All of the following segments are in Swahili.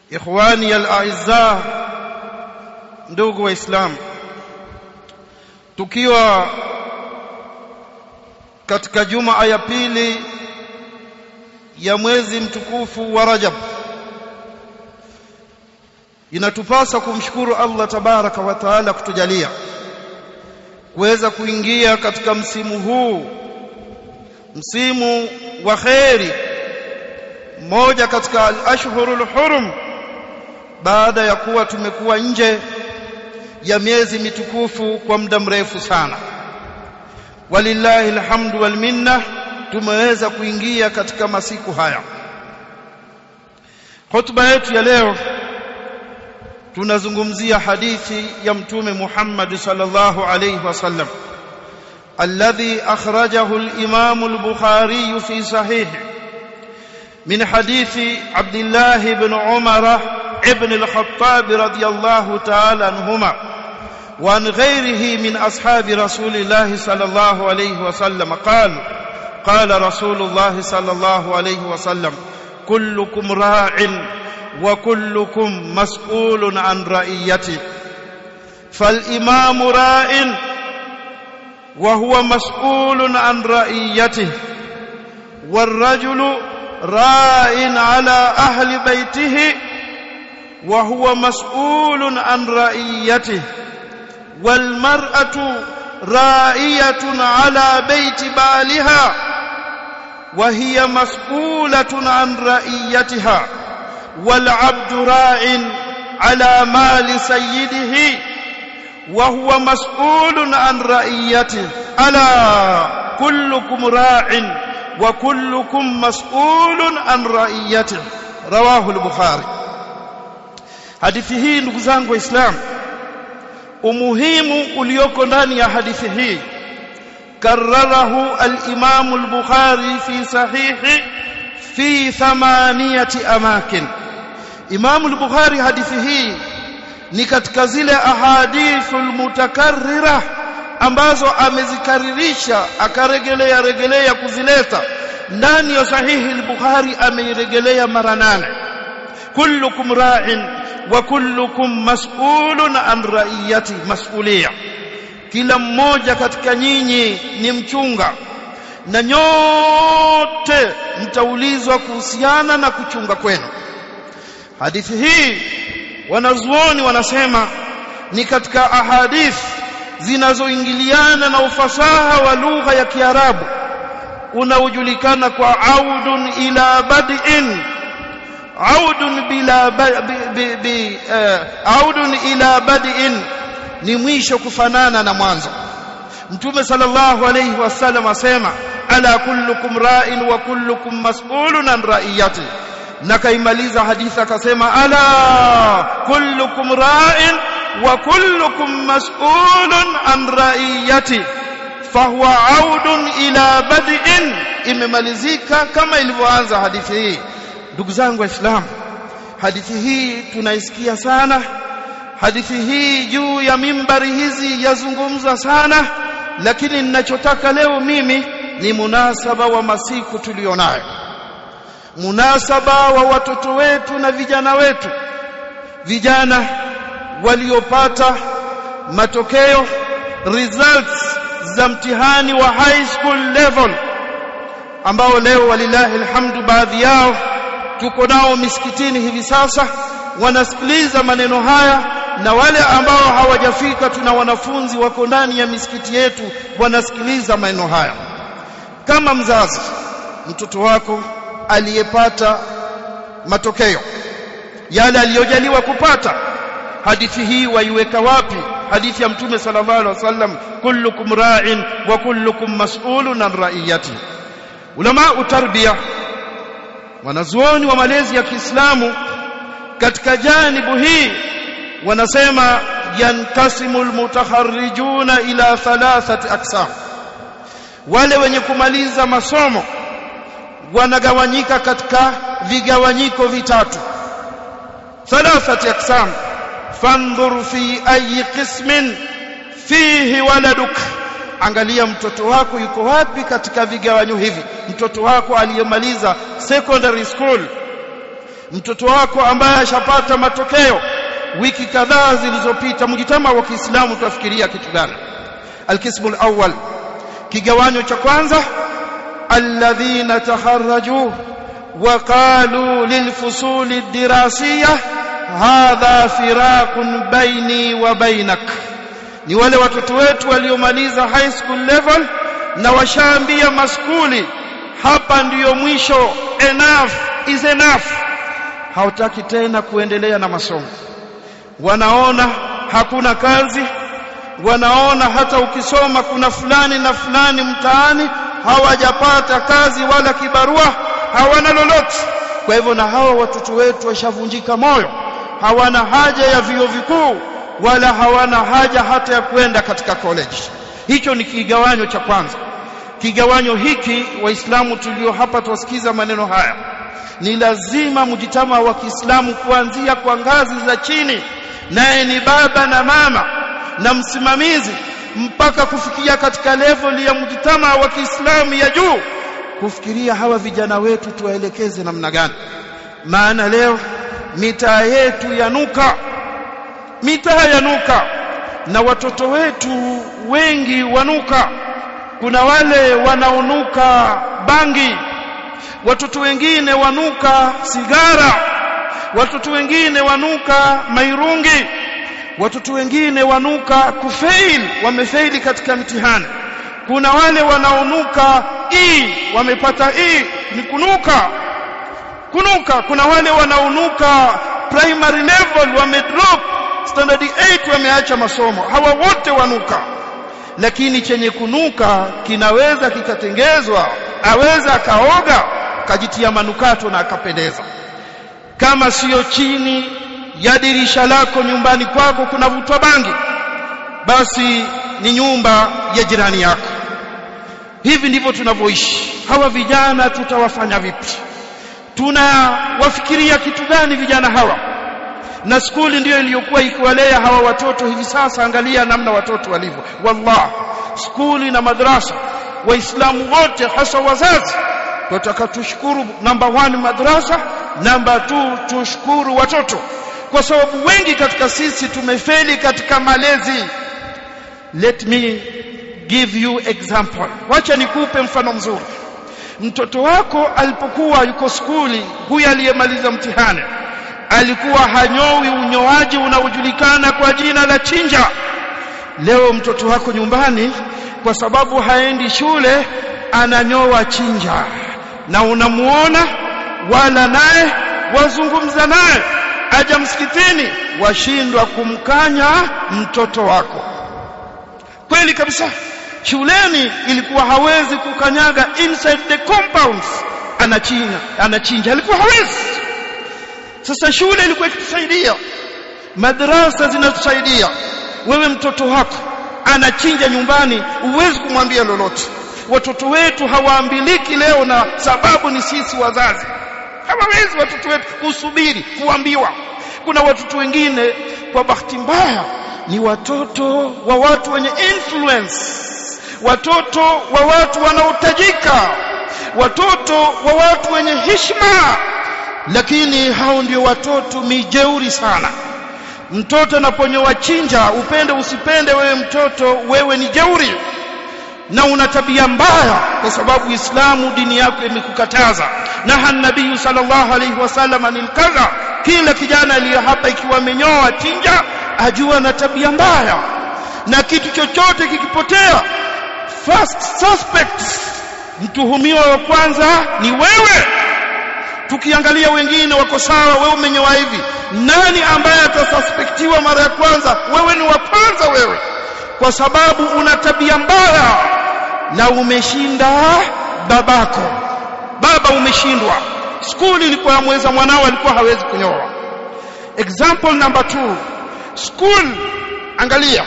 ikhwani al-a'izza ndugu waislamu tukiwa katika juma ya pili ya mwezi mtukufu wa Rajab inatupasa kumshukuru Allah tabaraka wa taala kutujalia kuweza kuingia katika msimu huu msimu wa kheri moja katika al-ashhurul hurum baada ya kuwa tumekuwa nje ya miezi mitukufu kwa muda mrefu sana walillahi alhamdu wal minna tumeweza kuingia katika masiku haya hotuba yetu ya leo tunazungumzia hadithi ya mtume Muhammad sallallahu alayhi wasallam alladhi akhrajahu al-imam al-bukhari fi sahih min hadithi abdullah ibn umar ibn al-khattab radiyallahu ta'ala anhuma وعن غيره من أصحاب رسول الله صلى الله عليه وسلم قال قال رسول الله صلى الله عليه وسلم كلكم راع وكلكم مسؤول عن رعيته فالإمام راع وهو مسؤول عن رعيته والرجل راع على أهل بيته وهو مسؤول عن رعيته والمرأة رائية على بيت بالها وهي مسؤولة عن رئيتها والعبد راع على مال سيده وهو مسؤول عن رئيته ألا كلكم راع وكلكم مسؤول عن رئيته رواه البخاري hadithi hii ndugu zangu waislamu umuhimu ulioko ndani ya hadithi hii kararahu al-Imam al-Bukhari fi sahihi fi thamaniyati amakin Imam al-Bukhari hadithi hii ni katika zile ahadithul mutakarrira ambazo amezikaririsha akaregelea regelea kuzileta ndani ya sahihi al-Bukhari ameiregelea mara nane kullukum ra'in wa kullukum mas'ulun an ra'iyati mas'uliyya kila mmoja katika nyinyi ni mchunga na nyote mtaulizwa kuhusiana na kuchunga kwenu hadithi hii wanazuoni wanasema ni katika ahadith zinazoingiliana na ufasaha wa lugha ya Kiarabu unaojulikana kwa audun ila bad'in audun bila bi, bi, uh, audun ila bad'in ni mwisho kufanana na mwanzo mtume sallallahu alayhi wasallam asema ala kullukum ra'in wa kullukum mas'ulun an ra'iyati na kaimaliza hadithi akasema ala kullukum ra'in wa kullukum mas'ulun an ra'iyati fahuwa audun ila bad'in imemalizika kama ilivyoanza hadithi hii ndugu zangu waislamu hadithi hii tunaisikia sana hadithi hii juu ya mimbari hizi yazungumza sana lakini ninachotaka leo mimi ni munasaba wa masiku tulionayo munasaba wa watoto wetu na vijana wetu vijana waliopata matokeo results za mtihani wa high school level ambao leo walilahi alhamdu baadhi yao tuko nao misikitini hivi sasa wanasikiliza maneno haya na wale ambao hawajafika tuna wanafunzi wako ndani ya misikiti yetu wanasikiliza maneno haya kama mzazi mtoto wako aliyepata matokeo yale aliyojaliwa kupata hadithi hii waiweka wapi hadithi ya mtume sallallahu alaihi wasallam kullukum ra'in wa kullukum mas'ulun an ra'iyati ulama utarbiya wanazuoni wa malezi ya Kiislamu katika janibu hii wanasema yankasimu almutakharrijuna ila thalathati aqsam wale wenye kumaliza masomo wanagawanyika katika vigawanyiko vitatu thalathati aqsam fandhur fi ayi qismin fihi waladuk angalia mtoto wako yuko wapi katika vigawanyo hivi mtoto wako aliyemaliza secondary school mtoto wako ambaye ashapata matokeo wiki kadhaa zilizopita mjitama wa Kiislamu tuafikiria kitu gani alkismu alawwal kigawanyo cha kwanza alladhina takharraju وقالوا للفصول الدراسية هذا فراق بيني وبينك ni wale watoto wetu waliomaliza high school level na washaambia maskuli hapa ndiyo mwisho enough is enough hawataki tena kuendelea na masomo wanaona hakuna kazi wanaona hata ukisoma kuna fulani na fulani mtaani hawajapata kazi wala kibarua hawana lolote kwa hivyo na hawa watoto wetu washavunjika moyo hawana haja ya vio vikuu wala hawana haja hata ya kwenda katika college hicho ni kigawanyo cha kwanza kigawanyo hiki waislamu tulio hapa tuwasikiza maneno haya ni lazima mjitama wa Kiislamu kuanzia kwa ngazi za chini naye ni baba na mama na msimamizi mpaka kufikia katika level ya mjitama wa Kiislamu ya juu kufikiria hawa vijana wetu tuwaelekeze namna gani maana leo mitaa yetu yanuka mitaa yanuka na watoto wetu wengi wanuka kuna wale wanaonuka bangi watoto wengine wanuka sigara watoto wengine wanuka mairungi watoto wengine wanuka kufail wamefaili katika mtihani kuna wale wanaonuka e wamepata e ni kunuka kunuka kuna wale wanaonuka primary level wamedrop standard 8 wameacha masomo hawa wote wanuka lakini chenye kunuka kinaweza kikatengezwa aweza akaoga kajitia manukato na akapendeza kama siyo chini ya dirisha lako nyumbani kwako kunavutwa bangi basi ni nyumba ya jirani yako hivi ndivyo tunavyoishi hawa vijana tutawafanya vipi tunawafikiria kitu gani vijana hawa na skuli ndiyo iliyokuwa ikiwalea hawa watoto hivi sasa angalia namna watoto walivyo wallah skuli na madrasa waislamu wote hasa wazazi tunataka tushukuru namba 1 madrasa namba 2 tushukuru watoto kwa sababu wengi katika sisi tumefeli katika malezi let me give you example wacha nikupe mfano mzuri mtoto wako alipokuwa yuko skuli huyu aliyemaliza mtihani alikuwa hanyowi unyoaji unaojulikana kwa jina la chinja leo mtoto wako nyumbani kwa sababu haendi shule ananyoa chinja na unamuona wala naye wazungumza naye aja msikitini washindwa kumkanya mtoto wako kweli kabisa shuleni ilikuwa hawezi kukanyaga inside the compounds anachinja anachinja alikuwa hawezi sasa shule ilikuwa ikitusaidia madrasa zinatusaidia wewe mtoto wako anachinja nyumbani uwezi kumwambia lolote watoto wetu hawaambiliki leo na sababu ni sisi wazazi hawawezi watoto wetu kusubiri kuambiwa kuna watoto wengine kwa bahati mbaya ni watoto wa watu wenye influence watoto wa watu wanaotajika watoto wa watu wenye heshima lakini hao ndio watoto mijeuri sana mtoto anaponyoa chinja upende usipende wewe mtoto wewe ni jeuri na una tabia mbaya kwa sababu Uislamu dini yako imekukataza na nabii sallallahu alaihi wasallam anil kadha kila kijana aliye hapa ikiwa amenyoa chinja ajua na tabia mbaya na kitu chochote kikipotea first suspect mtuhumiwa wa kwanza ni wewe tukiangalia wengine wako sawa wewe umenyoa hivi nani ambaye atasuspektiwa mara ya kwanza wewe ni wa kwanza wewe kwa sababu una tabia mbaya na umeshinda babako baba umeshindwa skuli ilikuwa mweza mwanao alikuwa hawezi kunyoa example number 2 school angalia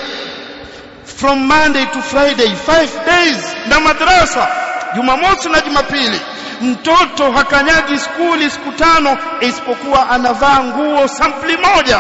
from monday to friday 5 days na madrasa jumamosi na jumapili mtoto hakanyagi skuli siku tano isipokuwa anavaa nguo sampli moja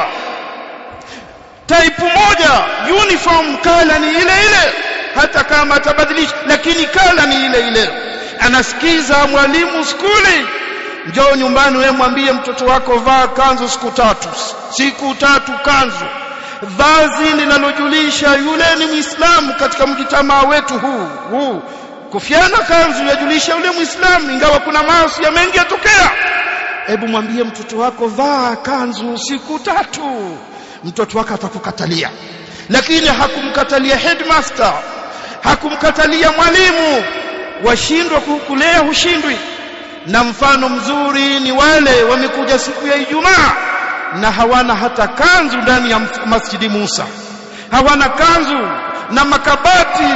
type moja uniform kala ni ile ile hata kama atabadilisha lakini kala ni ile ile anasikiza mwalimu skuli njoo nyumbani wewe mwambie mtoto wako vaa kanzu siku tatu siku tatu kanzu vazi linalojulisha yule ni Muislamu katika mjitamaa wetu huu huu kufiana kanzu yajulisha yule Muislamu ingawa kuna maasi ya mengi yatokea hebu mwambie mtoto wako vaa kanzu siku tatu mtoto wako atakukatalia lakini hakumkatalia headmaster hakumkatalia mwalimu washindwa kukulea hushindwi na mfano mzuri ni wale wamekuja siku ya Ijumaa na hawana hata kanzu ndani ya Masjidi Musa hawana kanzu na makabati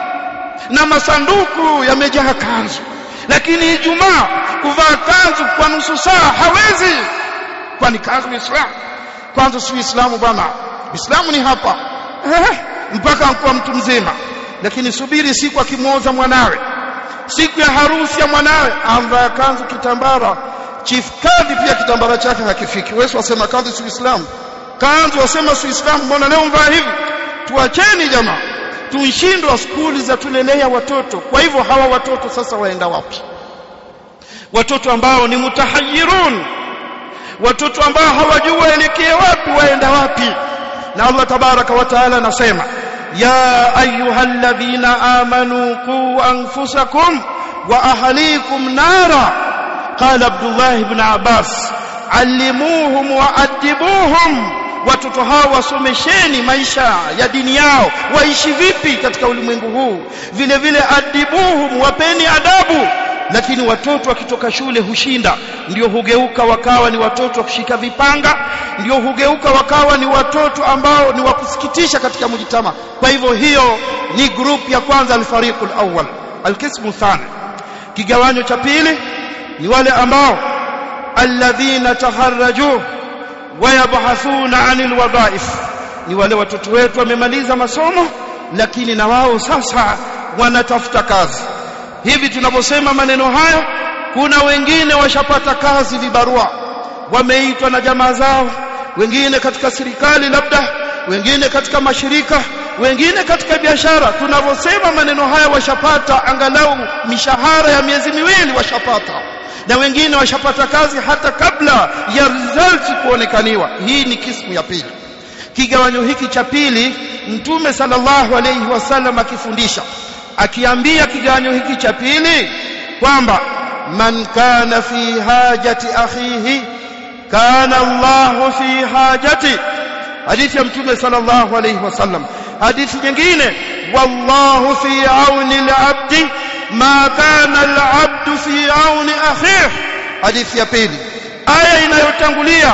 na masanduku yamejaa kanzu lakini Ijumaa kuvaa kanzu kwa nusu saa hawezi kwani kanzu ni Islam kwanza si Uislamu bwana Uislamu ni hapa eh, mpaka kwa mtu mzima lakini subiri siku akimwoza mwanawe siku ya harusi ya mwanawe amvaa kanzu kitambara chief kadhi pia kitambara chake hakifiki wewe wasema kanzu si Uislamu kanzu wasema si Uislamu mbona leo mvaa hivi tuacheni jamaa tunshindwa skuli za tulelea watoto kwa hivyo hawa watoto sasa waenda wapi watoto ambao ni mutahayirun watoto ambao hawajui waelekee wapi waenda wapi na Allah tabaraka wa taala anasema ya ayyuhalladhina amanu qu anfusakum wa ahlikum nara qala Abdullah ibn Abbas allimuhum wa adibuhum watoto hao wasomesheni maisha ya dini yao waishi vipi katika ulimwengu huu vile vile adibuhum wapeni adabu lakini watoto wakitoka shule hushinda ndio hugeuka wakawa ni watoto wa kushika vipanga ndio hugeuka wakawa ni watoto ambao ni wa kusikitisha katika mujitama kwa hivyo hiyo ni group ya kwanza alfariqul awwal alqismu thani kigawanyo cha pili ni wale ambao alladhina taharraju wayabhathuna anil wadhaif ni wale watoto wetu wamemaliza masomo lakini na wao sasa wanatafuta kazi hivi tunaposema maneno haya kuna wengine washapata kazi vibarua wameitwa na jamaa zao wengine katika serikali labda wengine katika mashirika wengine katika biashara tunaposema maneno haya washapata angalau mishahara ya miezi miwili washapata na wengine washapata kazi hata kabla ya results kuonekaniwa hii ni kismu ya pili kigawanyo hiki cha pili mtume sallallahu alayhi wasallam akifundisha akiambia kigawanyo hiki cha pili kwamba man kana fi hajati akhihi kana Allahu fi hajati hadithi ya mtume sallallahu alayhi wasallam hadithi nyingine wallahu fi auni al-abdi ma kana al-abdu fi auni akhihi hadithi ya pili aya inayotangulia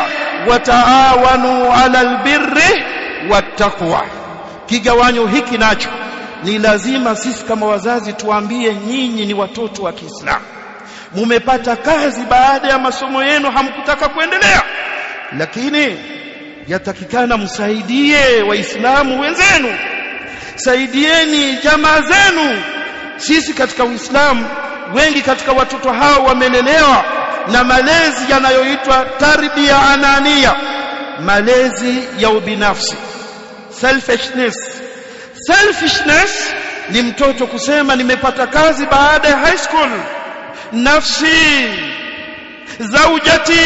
wataawanu ala albirri wattaqwa kigawanyo hiki nacho ni lazima sisi kama wazazi tuambie nyinyi ni watoto wa Kiislamu mumepata kazi baada ya masomo yenu hamkutaka kuendelea lakini yatakikana msaidie waislamu wenzenu saidieni jamaa zenu sisi katika uislamu wengi katika watoto hao wamelelewa na malezi yanayoitwa tarbia anania malezi ya ubinafsi selfishness selfishness ni mtoto kusema nimepata kazi baada ya high school nafsi zaujati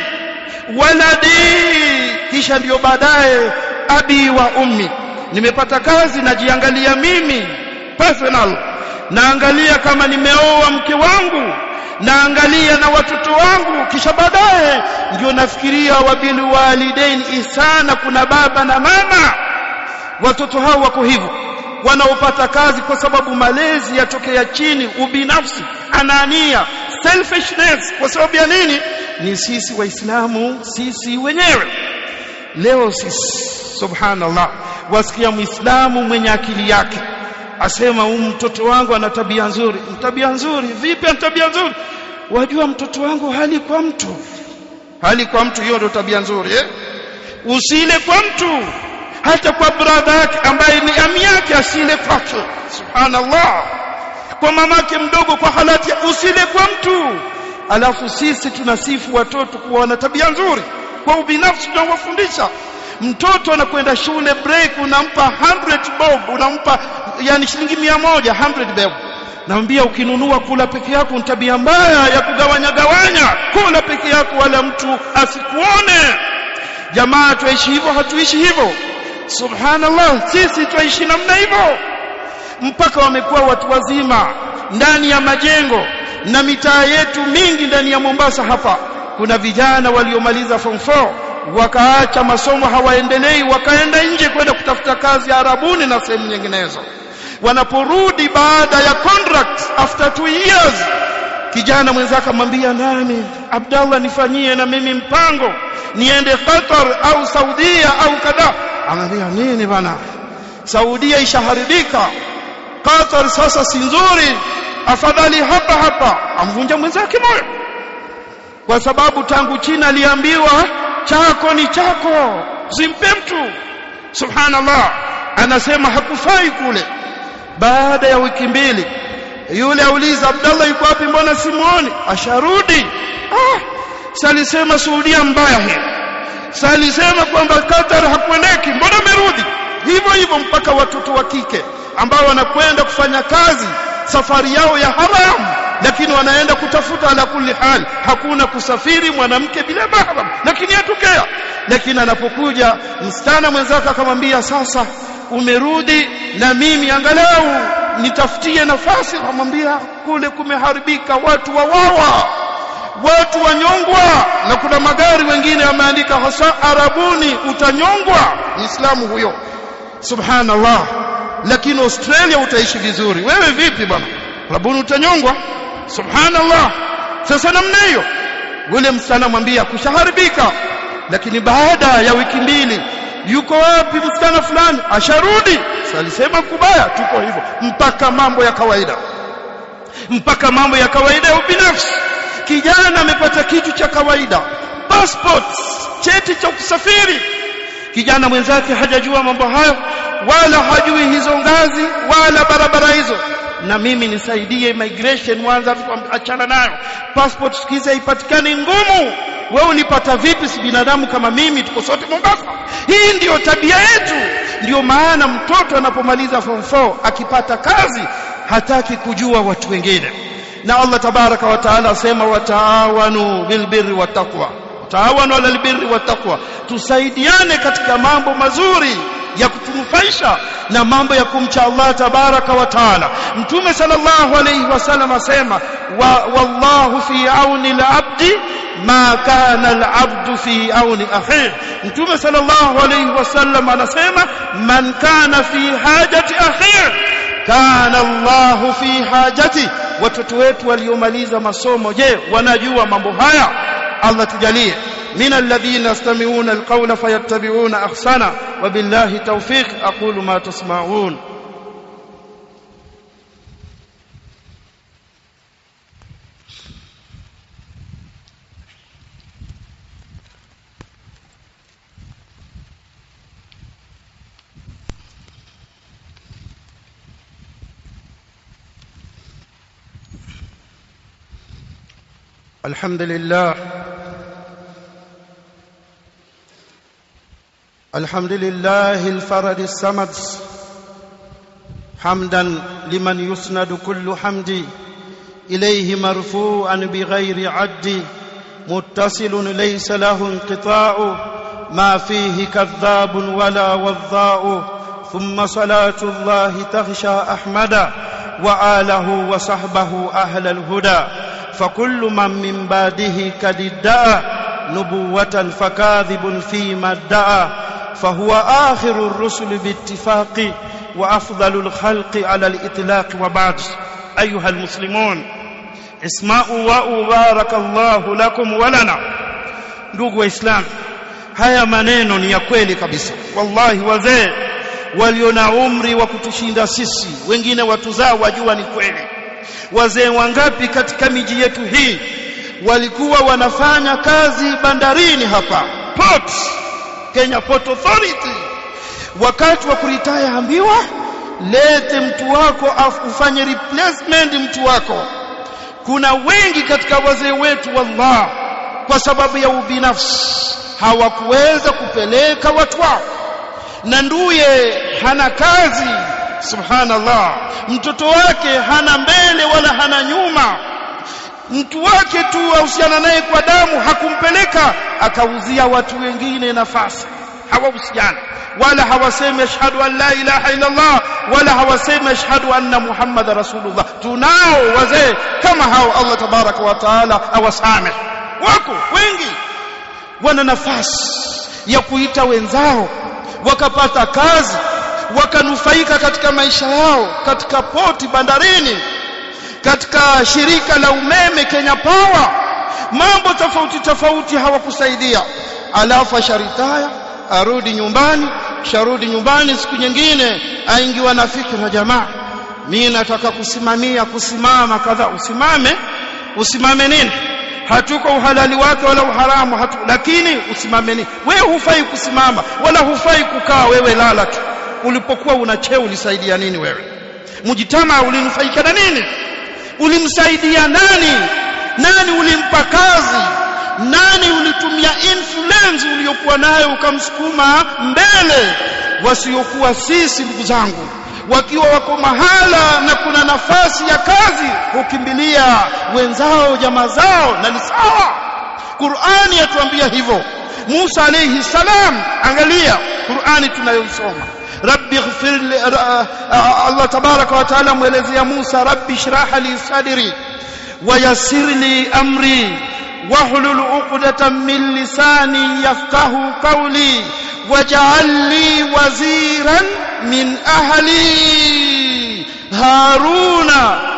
waladi kisha ndiyo baadaye abi wa ummi nimepata kazi najiangalia mimi personal naangalia kama nimeoa mke wangu naangalia na watoto wangu kisha baadaye ndio nafikiria wabil walidain ihsana kuna baba na mama watoto hao wako hivyo wanaopata kazi kwa sababu malezi yatokea chini ubinafsi anania selfishness kwa sababu ya nini ni sisi waislamu sisi wenyewe leo sisi subhanallah wasikia muislamu mwenye akili yake asema huyu mtoto wangu ana tabia nzuri tabia nzuri vipi ana tabia nzuri wajua mtoto wangu hali kwa mtu hali kwa mtu hiyo ndio tabia nzuri eh usile kwa mtu hata kwa brother yake ambaye ni ami yake asile kwake subhanallah kwa mamake mdogo kwa halati usile kwa mtu alafu sisi tunasifu watoto kuwa wana tabia nzuri kwa ubinafsi tunawafundisha mtoto anakwenda shule break unampa 100 bob unampa yani shilingi 100 100 bob naambia ukinunua kula peke yako ni tabia mbaya ya kugawanya gawanya kula peke yako wala mtu asikuone jamaa tuishi hivyo hatuishi hivyo subhanallah sisi tuishi namna hivyo mpaka wamekuwa watu wazima ndani ya majengo na mitaa yetu mingi ndani ya Mombasa hapa kuna vijana waliomaliza form 4 wakaacha masomo hawaendelei wakaenda nje kwenda kutafuta kazi Arabuni na sehemu nyinginezo wanaporudi baada ya contract after two years kijana mwenzake amwambia nami Abdallah nifanyie na mimi mpango niende Qatar au Saudia au kadha anambia nini bana Saudia ishaharibika Qatar sasa si nzuri afadhali hapa hapa amvunja mwenzake moyo kwa sababu tangu China aliambiwa chako ni chako simpe mtu subhanallah anasema hakufai kule baada ya wiki mbili yule auliza Abdallah yuko wapi mbona simuoni asharudi ah salisema Saudia mbaya hii salisema kwamba Qatar hakuendeki mbona amerudi hivyo hivyo mpaka watoto wa kike ambao wanakwenda kufanya kazi safari yao ya haram lakini wanaenda kutafuta ala kulli hal hakuna kusafiri mwanamke bila mahram lakini yatokea lakini anapokuja msichana mwenzake akamwambia sasa umerudi na mimi angalau nitafutie nafasi akamwambia kule kumeharibika watu wawawa watu wanyongwa na kuna magari wengine yameandika hasa arabuni utanyongwa muislamu huyo subhanallah lakini Australia utaishi vizuri wewe vipi bwana arabuni utanyongwa subhanallah sasa namna hiyo yule msichana mwambia kushaharibika lakini baada ya wiki mbili yuko wapi msichana fulani asharudi alisema kubaya tuko hivyo mpaka mambo ya kawaida mpaka mambo ya kawaida ya ubinafsi kijana amepata kitu cha kawaida passport cheti cha kusafiri kijana mwenzake hajajua mambo hayo wala hajui hizo ngazi wala barabara hizo na mimi nisaidie immigration mwanza achana nayo passport sikiza ipatikane ngumu wewe unipata vipi si binadamu kama mimi tuko sote Mombasa hii ndiyo tabia yetu ndiyo maana mtoto anapomaliza form 4 akipata kazi hataki kujua watu wengine na Allah tabaraka wa taala asema wataawanu bilbirri wattaqwa taawanu alal birri wattaqwa tusaidiane katika mambo mazuri ya kutunufaisha na mambo ya kumcha Allah tabaraka wa taala mtume sallallahu alayhi wasallam asema wa, wallahu fi auni al-abdi ma kana al-abdu fi auni akhihi mtume sallallahu alayhi wasallam anasema man kana fi hajati akhihi kana Allah fi hajati watoto wetu waliomaliza masomo je wanajua mambo haya Allah tujalie من الذين يستمعون القول فيتبعون احسنه وبالله توفيق اقول ما تسمعون الحمد لله الحمد لله الفرد الصمد حمدا لمن يسند كل حمد إليه مرفوعا بغير عد متصل ليس له انقطاع ما فيه كذاب ولا وضاء ثم صلاة الله تغشى أحمد وآله وصحبه أهل الهدى فكل من من بعده قد ادعى نبوة فكاذب فيما ادعى فهو آخر الرسل باتفاق وأفضل الخلق على الإطلاق وبعد أيها المسلمون اسمعوا وبارك الله لكم ولنا ndugu waislamu haya maneno ni ya kweli kabisa wallahi wazee walio na umri wa kutushinda sisi wengine watuzaa wajua ni kweli wazee wangapi katika miji yetu hii walikuwa wanafanya kazi bandarini hapa port Kenya Port Authority wakati wa kuritaya ambiwa lete mtu wako afu ufanye replacement mtu wako kuna wengi katika wazee wetu wallah kwa sababu ya ubinafsi hawakuweza kupeleka watu wao na nduye hana kazi subhanallah mtoto wake hana mbele wala hana nyuma mtu wake tu ahusiana naye kwa damu hakumpeleka akauzia watu wengine nafasi hawahusiana wala hawasemi ashhadu an la ilaha illa Allah wala hawasemi ashhadu anna Muhammad rasulullah tunao wazee kama hao Allah tabaraka wa taala awasame wako wengi wana nafasi ya kuita wenzao wakapata kazi wakanufaika katika maisha yao katika poti bandarini katika shirika la umeme Kenya Power mambo tofauti tofauti hawakusaidia alafu sharitaya arudi nyumbani sharudi nyumbani siku nyingine aingiwa na fikra jamaa mimi nataka kusimamia kusimama kadha usimame usimame nini hatuko uhalali wake wala uharamu hatu, lakini usimame nini wewe hufai kusimama wala hufai kukaa wewe lala tu ulipokuwa una cheo ulisaidia nini wewe mjitama ulinufaika na nini ulimsaidia nani nani ulimpa kazi nani ulitumia influence uliyokuwa nayo ukamsukuma mbele wasiokuwa sisi ndugu zangu wakiwa wako mahala na kuna nafasi ya kazi hukimbilia wenzao jamaa zao na ni sawa Qur'ani yatuambia hivyo Musa alayhi salam angalia Qur'ani tunayosoma rabbi ighfir li Allah tabaraka wa taala muelezea Musa rabbi shrah li sadri wa yassir li amri واحلل عقدة من لساني يفقه قولي واجعل لي وزيرا من أهلي هارون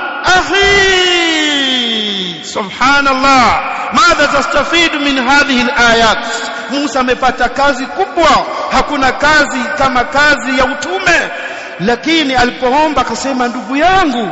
أخي سبحان الله ماذا تستفيد من هذه الآيات موسى amepata kazi kubwa hakuna kazi kama kazi ya utume lakini alipoomba akasema ndugu yangu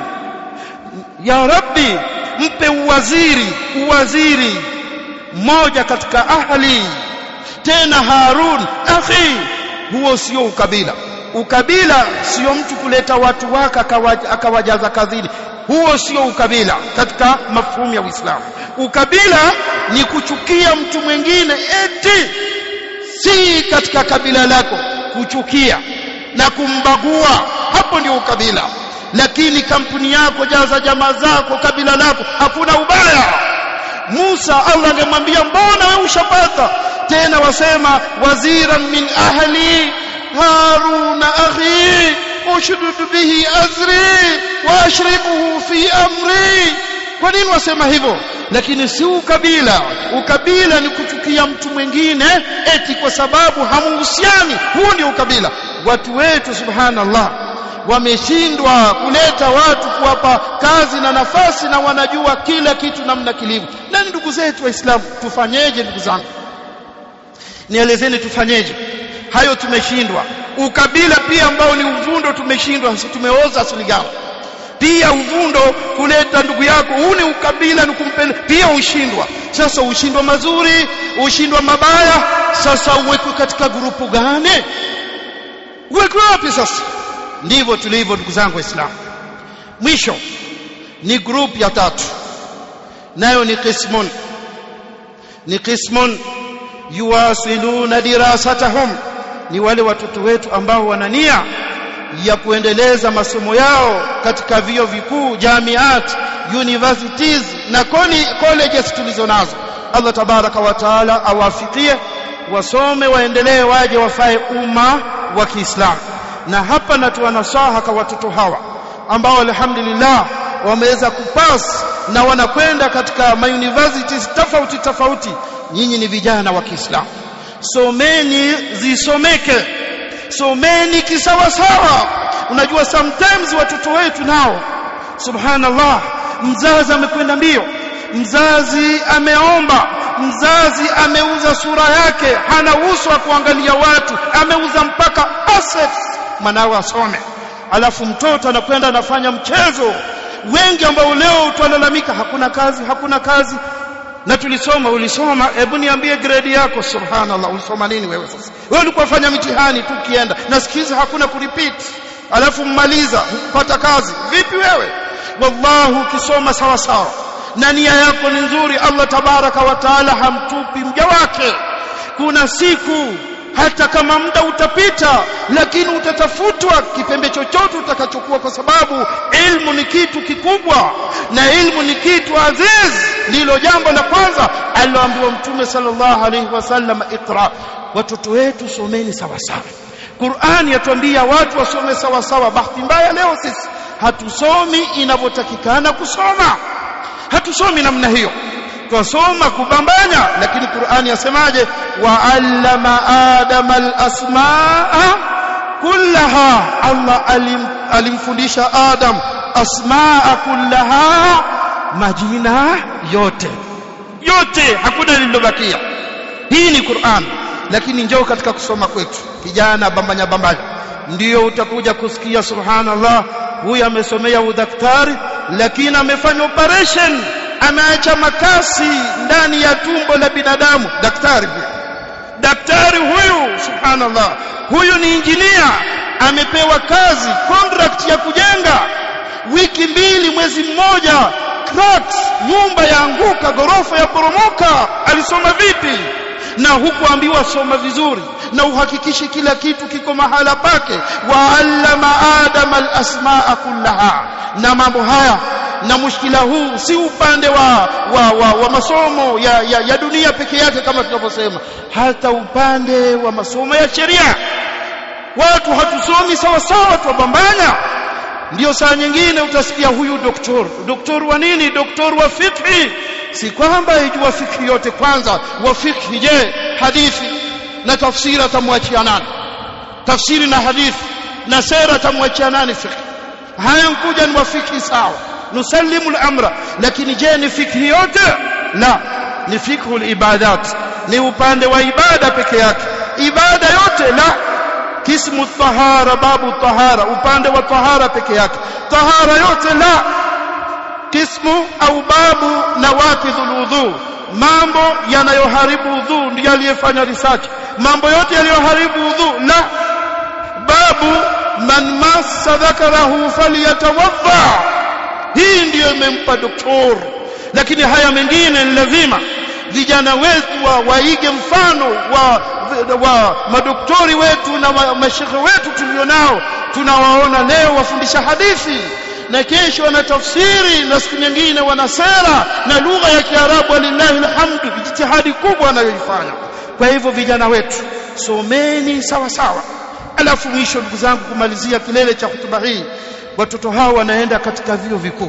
ya rabbi mpe uwaziri uwaziri mmoja katika ahli tena Harun akhi huo sio ukabila ukabila sio mtu kuleta watu wake akawajaza kazini huo sio ukabila katika mafhumu ya Uislamu ukabila ni kuchukia mtu mwingine eti si katika kabila lako kuchukia na kumbagua hapo ndio ukabila lakini kampuni yako jaza jamaa zako kabila lako hakuna ubaya Musa Allah angemwambia mbona wewe ushapata tena wasema waziran min ahli haruna akhi ushdud bihi azri wa ashribuhu fi amri kwa nini wasema hivyo lakini si ukabila ukabila ni kuchukia mtu mwingine eti kwa sababu hamuhusiani huo ndio ukabila watu wetu subhanallah wameshindwa kuleta watu kuwapa kazi na nafasi na wanajua kila kitu namna kilivyo na ndugu zetu waislamu tufanyeje ndugu zangu nielezeni tufanyeje hayo tumeshindwa ukabila pia ambao ni uvundo tumeshindwa tumeoza asili gani pia uvundo kuleta ndugu yako huu ni ukabila ni kumpenda pia ushindwa sasa ushindwa mazuri ushindwa mabaya sasa uwekwe katika grupu gani uwekwe wapi sasa ndivyo tulivyo ndugu zangu waislamu mwisho ni group ya tatu nayo ni qismun ni qismun yuwasiluna dirasatahum ni wale watoto wetu ambao wana nia ya kuendeleza masomo yao katika vio vikuu jamiat universities na koni colleges tulizo nazo Allah tabaraka wa taala awafikie wasome waendelee waje wafae umma wa Kiislamu na hapa natoa nasaha kwa watoto hawa ambao alhamdulillah wameweza kupass na wanakwenda katika ma universities tofauti tofauti nyinyi ni vijana wa Kiislamu someni zisomeke someni kisawasawa unajua sometimes watoto wetu nao subhanallah mzazi amekwenda mbio mzazi ameomba mzazi ameuza sura yake hana uso wa kuangalia watu ameuza mpaka assets mwanawe asome alafu mtoto anakwenda anafanya mchezo wengi ambao leo twalalamika hakuna kazi hakuna kazi na tulisoma ulisoma hebu niambie grade yako subhanallah ulisoma nini wewe sasa wewe ulikuwa fanya mitihani tu kienda nasikiza hakuna kurepeat alafu mmaliza hukupata kazi vipi wewe wallahi ukisoma sawa sawa na nia yako ni nzuri Allah tabaraka wa taala hamtupi mja wake kuna siku hata kama muda utapita lakini utatafutwa kipembe chochote utakachokuwa kwa sababu ilmu ni kitu kikubwa na ilmu ni kitu aziz ndilo jambo la kwanza aliloambiwa mtume sallallahu alaihi wasallam iqra watoto wetu someni sawa sawa Qur'ani yatuambia watu wasome sawa sawa bahati mbaya leo sisi hatusomi inavyotakikana kusoma hatusomi namna hiyo twasoma kubambanya lakini Qur'ani yasemaje wa'allama adama al-asmaa kullaha Allah alim, alimfundisha Adam asmaa kullaha majina yote yote hakuna lililobakia hii ni Qur'an lakini njoo katika kusoma kwetu kijana bambanya bambanya ndio utakuja kusikia subhanallah huyu amesomea udaktari lakini amefanya operation ameacha makasi ndani ya tumbo la binadamu daktari huyu daktari huyu subhanallah huyu ni injinia amepewa kazi contract ya kujenga wiki mbili mwezi mmoja cracks nyumba yaanguka gorofa ya poromoka alisoma vipi na hukuambiwa soma vizuri na uhakikishe kila kitu kiko mahala pake waallama adama alasmaa kullaha na mambo haya na mushkila huu si upande wa, wa, wa, wa masomo ya, ya, ya dunia peke yake kama tunavyosema hata upande wa masomo ya sheria watu hatusomi sawa sawa twabambanya ndio saa nyingine utasikia huyu doktor doktor wa nini doktor wa fikhi si kwamba ijua fikhi yote kwanza wa fikhi je hadithi na tafsiri atamwachia nani tafsiri na hadithi na sera atamwachia nani fikhi haya nkuja ni wa fikhi sawa nusallimu al-amra lakini je ni fikhi yote la ni fikhu al-ibadat ni upande wa ibada peke yake ibada yote la kismu tahara babu tahara upande wa tahara peke yake tahara yote la kismu au babu na waqidhul udhu mambo yanayoharibu udhu ndiyo aliyefanya research mambo yote yaliyoharibu udhu la babu man massa dhakarahu falyatawadda hii ndiyo imempa doktor lakini haya mengine ni lazima vijana wetu wa, waige mfano wa, wa madoktori wetu na wa, mashekhe wetu tulionao tunawaona leo wafundisha hadithi na kesho wana tafsiri na siku nyingine wana sera na lugha ya Kiarabu walillahi alhamdu jitihadi kubwa wanayoifanya kwa hivyo vijana wetu someni sawa sawa alafu mwisho ndugu zangu kumalizia kilele cha hutuba hii watoto hao wanaenda katika vyuo vikuu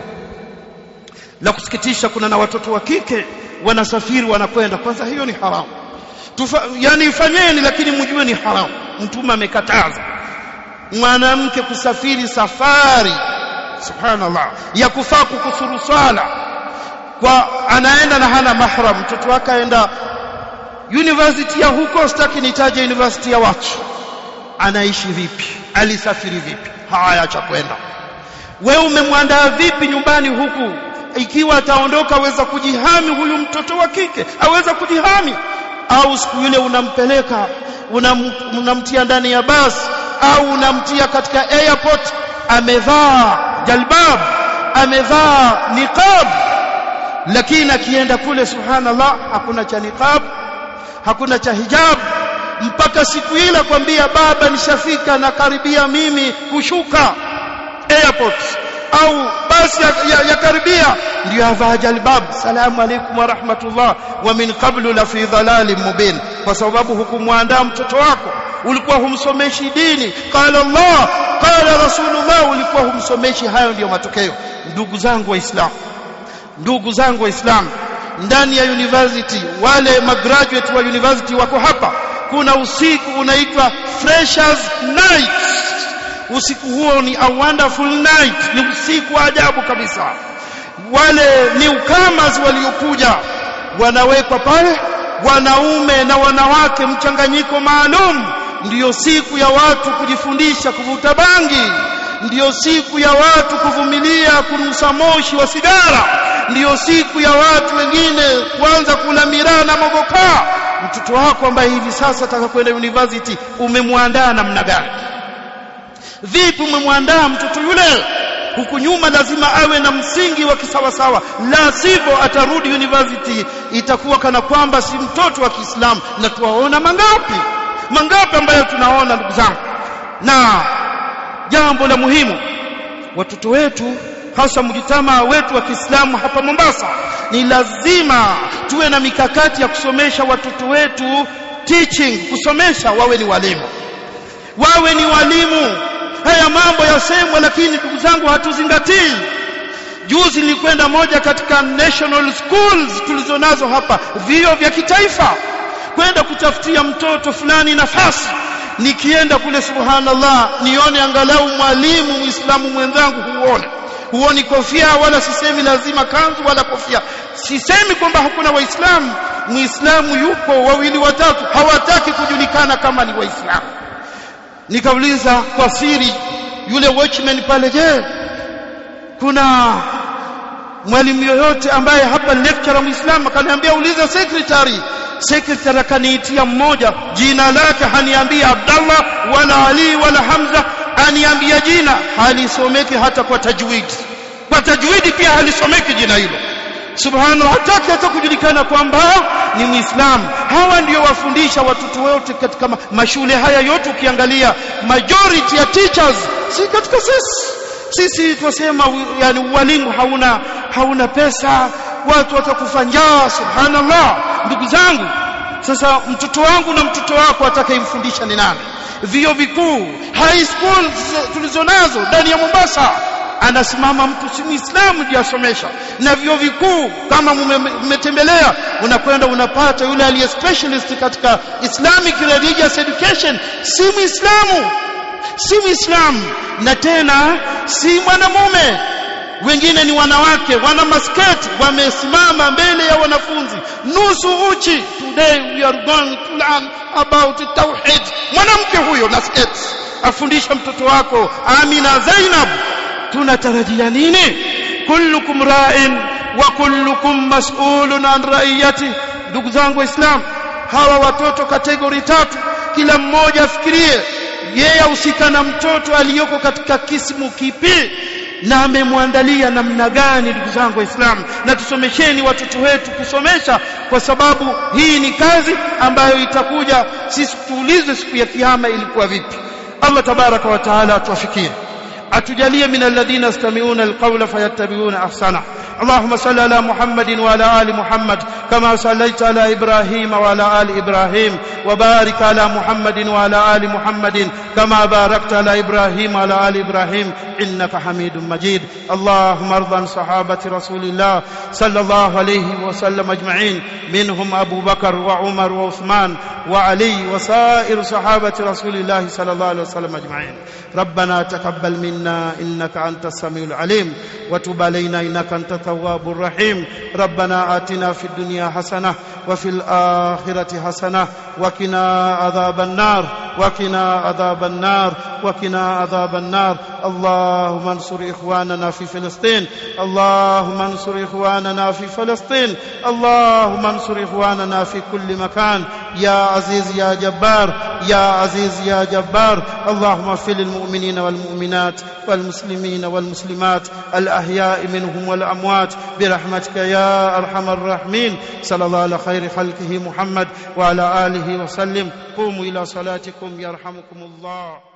la kusikitisha kuna na watoto wa kike wanasafiri wanakwenda kwanza hiyo ni haramu Tufa, yani ifanyeni lakini mjue ni haramu mtume amekataza mwanamke kusafiri safari subhanallah ya kufaa kukusuru swala kwa anaenda na hana mahram mtoto wake aenda university ya huko sitaki nitaje university ya watu anaishi vipi alisafiri vipi haya cha kwenda wewe umemwandaa vipi nyumbani huku ikiwa ataondoka aweza kujihami huyu mtoto wa kike aweza kujihami au siku ile unampeleka unam, unamtia ndani ya basi au unamtia katika airport amevaa jalbab amevaa niqab lakini akienda kule subhanallah hakuna cha niqab hakuna cha hijab mpaka siku ile kwambia baba nishafika na karibia mimi kushuka airport au basi ya, ya, ya karibia ndio avaa jalbab salamu alaykum wa rahmatullah wa min qablu la fi dhalalin mubin kwa sababu hukumwandaa mtoto wako ulikuwa humsomeshi dini qala Allah qala rasulullah ulikuwa humsomeshi hayo ndiyo matokeo ndugu zangu waislamu ndugu zangu waislamu ndani ya university wale magraduate wa university wako hapa kuna usiku unaitwa freshers night usiku huo ni a wonderful night ni usiku wa ajabu kabisa wale newcomers waliokuja wanawekwa pale wanaume na wanawake mchanganyiko maalum ndiyo siku ya watu kujifundisha kuvuta bangi ndiyo siku ya watu kuvumilia kunusa moshi wa sigara ndiyo siku ya watu wengine kuanza kula miraa na mogokaa mtoto wako ambaye hivi sasa ataka kwenda university umemwandaa namna gani vipi umemwandaa mtoto yule huku nyuma lazima awe na msingi wa kisawasawa la sivyo atarudi university itakuwa kana kwamba si mtoto wa Kiislamu na tuwaona mangapi mangapi ambayo tunaona ndugu zangu na jambo la muhimu watoto wetu hasa mjitamaa wetu wa Kiislamu hapa Mombasa ni lazima tuwe na mikakati ya kusomesha watoto wetu teaching kusomesha wawe ni walimu wawe ni walimu haya mambo yasemwa lakini ndugu zangu hatuzingatii juzi nilikwenda moja katika national schools tulizonazo hapa vio vya kitaifa kwenda kutafutia mtoto fulani nafasi nikienda kule subhanallah nione angalau mwalimu muislamu mwenzangu huone huoni kofia wala sisemi lazima kanzu wala kofia sisemi kwamba hakuna waislamu muislamu yupo wawili watatu hawataki kujulikana kama ni waislamu nikauliza kwa siri yule watchman pale je kuna mwalimu yoyote ambaye hapa lecturer muislamu akaniambia uliza secretary secretary akaniitia mmoja jina lake haniambia Abdallah wala Ali wala Hamza aniambia jina halisomeki hata kwa tajwid kwa tajwidi pia halisomeki jina hilo subhanallah hataki hata kujulikana kwamba ni muislamu hawa ndio wafundisha watoto wote katika mashule haya yote ukiangalia majority ya teachers si katika sisi sisi twasema yani walimu hauna hauna pesa watu watakufa njaa subhanallah ndugu zangu sasa mtoto wangu na mtoto wako atakayemfundisha ni nani vio vikuu high school tulizonazo ndani ya Mombasa anasimama mtu si muislamu jiasomesha na vio vikuu kama mmetembelea unakwenda unapata yule aliye specialist katika Islamic religious education si muislamu si muislamu na tena si mwanamume wengine ni wanawake wana masketi wamesimama mbele ya wanafunzi nusu uchi today we are going to learn about tauhid mwanamke huyo na sketi afundisha mtoto wako Amina Zainab tunatarajia nini kullukum ra'in wa kullukum mas'ulun an ra'iyati ndugu zangu waislamu hawa watoto kategori tatu kila mmoja afikirie yeye ahusika na mtoto aliyoko katika kismu kipi na amemwandalia namna gani ndugu zangu waislamu na tusomesheni watoto wetu kusomesha kwa sababu hii ni kazi ambayo itakuja sisi tuulizwe siku ya kiyama ilikuwa vipi Allah tabaraka wa taala atuwafikie atujalie min alladhina yastami'una alqawla fayattabi'una ahsana اللهم صل على محمد وعلى ال محمد كما صليت على ابراهيم وعلى ال ابراهيم وبارك على محمد وعلى ال محمد كما باركت على ابراهيم وعلى ال ابراهيم انك حميد مجيد اللهم ارض عن صحابه رسول الله صلى الله عليه وسلم اجمعين منهم ابو بكر وعمر وعثمان وعلي وسائر صحابه رسول الله صلى الله عليه وسلم اجمعين ربنا تقبل منا انك انت السميع العليم وتب علينا انك انت التواب الرحيم ربنا آتنا في الدنيا حسنة وفي الآخرة حسنة وقنا عذاب النار وقنا عذاب النار وقنا عذاب النار اللهم انصر إخواننا في فلسطين اللهم انصر إخواننا في فلسطين اللهم انصر إخواننا في كل مكان يا عزيز يا جبار يا عزيز يا جبار اللهم اغفر للمؤمنين والمؤمنات والمسلمين والمسلمات الأحياء منهم والأموات برحمتك يا أرحم الراحمين صلى الله على خير خلقه محمد وعلى آله وسلم قوموا إلى صلاتكم يرحمكم الله